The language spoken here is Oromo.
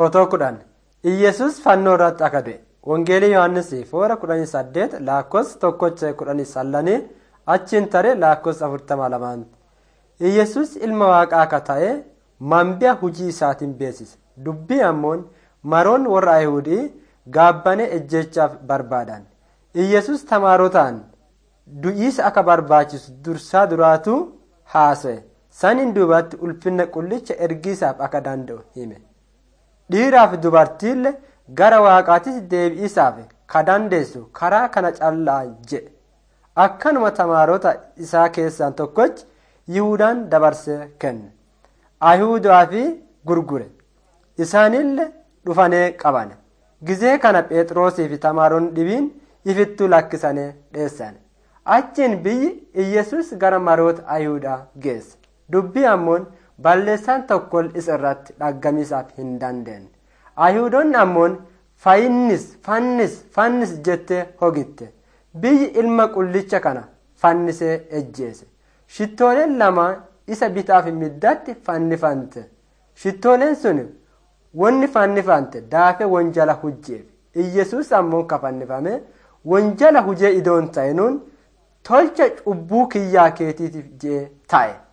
Fotoo kudhan Iyyesuus fannoo irratti akka du'e Wangeelii Yohaannis foora kudhanii saddeet lakkoofsa tokkocha kudhanii sallanii achiin tare lakkoofsa afurtama lamaan. Iyyesuus ilma waaqaa akka ta'e mambi'a hujii isaatiin beeksise. Dubbii ammoon maroon warra Ayihudii gaabbanee ejjechaaf barbaadan. Iyyesuus tamaarotaan du'iisa akka barbaachisu dursaa duraatu haasa'e. Saniin duubatti ulfinna qullicha ergiisaaf akka danda'u hime. Dhiiraaf dubartiillee gara waaqaattis deebi'isaaf ka dandeessu karaa kana callaa jedhe. Akkanuma tamaarota isaa keessaa tokkochi Yihudaan dabarsee kenne. Ayihudaa fi gurgure. Isaanillee dhufanee qaban. Gizee kana Phexrosii fi tamaaroonni dhibiin ifittuu lakkisanii dheessan. Achiin biyyi Iyyesuus gara maroota Ayihudaa geesse. Dubbii ammoon balleessaan tokko isa irratti dhaggamisaaf hin dandeenye. Ayihudoonni ammoon fayinnis fannis fannis jettee hogitte. Biyyi ilma qullicha kana fannisee ejjeese. Shittooleen lama isa bitaaf middatti fannifante. Shittooleen sun wanni fannifante daafee wanjala hujjeef. Iyyesuus ammoo ka fannifame wanjala hujee idoon ta'inuun tolcha cubbuu kiyyaa keetiitiif jee ta'e.